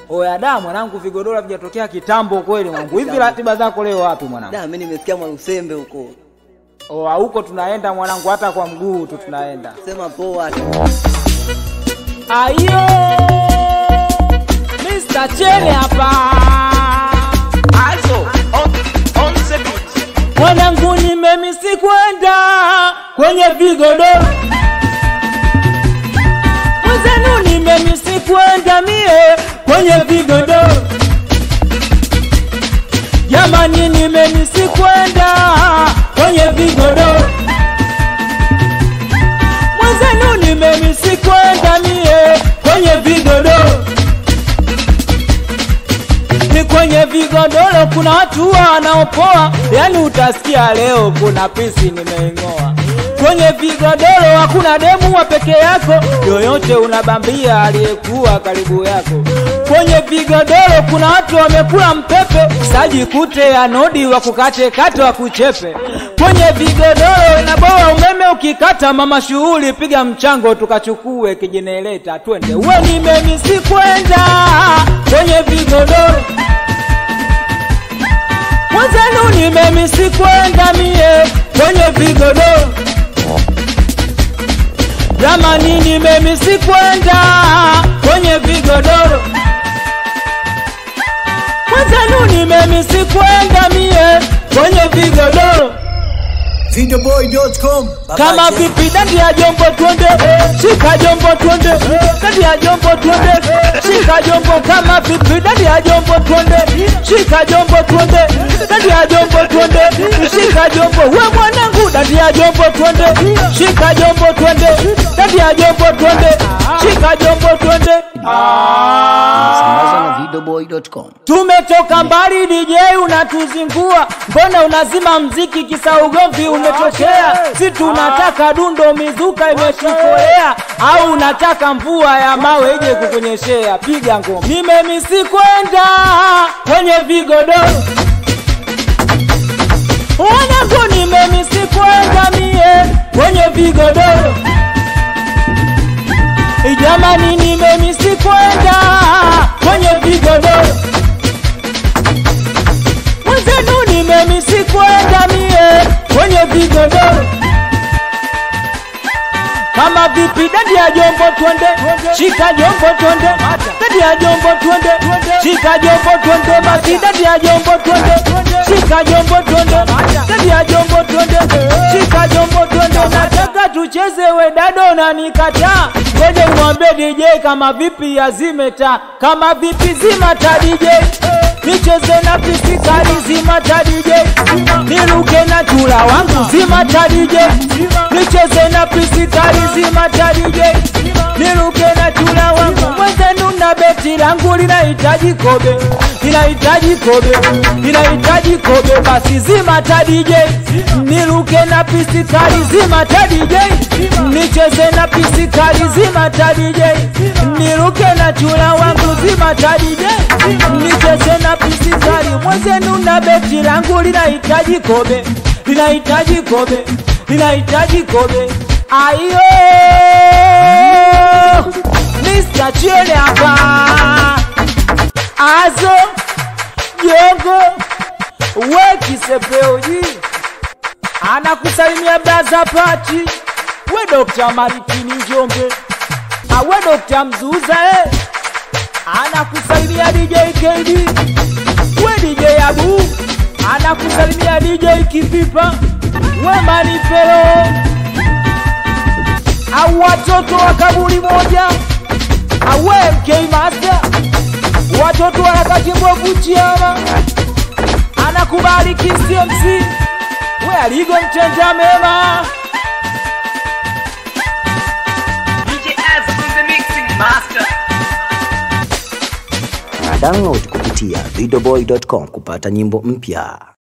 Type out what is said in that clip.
Oya da mwanangu, vigodoro vijatokea kitambo kweli mwanangu. Hivi ratiba zako leo wapi mwanangu? Da, mimi nimesikia Mwalusembe huko. Oa huko tunaenda mwanangu, hata kwa mguu tu tunaenda. Sema poa. Ayo, Mr. Chele hapa. Also, on, on the beat. Mwanangu nimemisi kwenda kwenye vigodoro. Mwenzenu nimemisi kwenda mie kwenye vigodoro. Jamani nimemisi kwenda kwenye vigodoro. Mwenzenu nimemisi kwenda mie kwenye vigodoro. Ni kwenye vigodoro kuna watu wanaopoa, yani utasikia leo kuna pisi nimeing'oa. Kwenye vigodoro hakuna demu wa peke yako, yoyote unabambia aliyekuwa karibu yako. Kwenye vigodoro kuna watu wamekula mpepe, sajikute ya nodi wa kukate kate wa kuchepe. Kwenye vigodoro inaboa umeme ukikata, mama shughuli piga mchango tukachukue kijenereta twende. We nimemisi kwenda kwenye vigodoro mwenzenu nimemisi kwenda mie kwenye vigodoro jamani nimemisi kwenda kwenye vigodoro mwenzenu nimemisi kwenda mie kwenye vigodoro Videoboy.com kama vipi dandi ya jombo twende shika jombo twende dandi ya jombo twende shika jombo kama vipi dandi ya jombo twende shika jombo twende dandi ya jombo twende shika jombo we mwanangu dandi ya jombo twende shika jombo twende dandi ya jombo twende shika jombo twende Sambaza na videoboy.com Tumetoka mbali DJ unatuzingua, mbona unazima mziki kisa ugomvi umetokea? Si tunataka dundo mizuka imeshukolea, au unataka mvua ya mawe ije kukunyeshea? Piga ngoma, nimemisi kwenda kwenye vigodoro wanangu, nimemisi kwenda mie kwenye vigodoro Jamani, nimemisi kwenda kwenye vigodoro mwenzenu, nimemisi kwenda mie kwenye vigodoro. Kama vipi dadi ya jombo twende, shika jombo twende, dadi ya jombo twende, shika jombo twende, basi dadi ya jombo twende, shika jombo twende, dadi ya jombo twende, shika jombo twende, nataka tucheze we dado na nikataa, ngoja nimwambie DJ kama vipi azime taa, kama vipi zima taa DJ nicheze na pisikali zima taa DJ niruke na chula wangu zima taa DJ nicheze na pisikali zima taa DJ niruke na chula wangu mwenzenu na beti langu linahitaji kobe linahitaji kobe linahitaji kobe basi zima taa DJ niruke na pisikali zima taa DJ nicheze na pisikali zima taa DJ niruke na chula wangu zima taa DJ nicheze na pisikali mwenzenu na beti langu linahitaji kobe linahitaji kobe linahitaji kobe ayo Mr. Chele hapa azo jogo we kisepeoji anakusalimia braza pati we Dr. Maritini Njombe awe Dr. Mzuza eh. anakusalimia DJ KD we DJ Abu anakusalimia DJ Kipipa we Manifero au watoto wa kaburi moja awe MK Master watoto wa harakati mbovu chiama anakubariki CMC we aligo mtenda mema DJ Az on the mixing master. Download kupitia videoboy.com kupata nyimbo mpya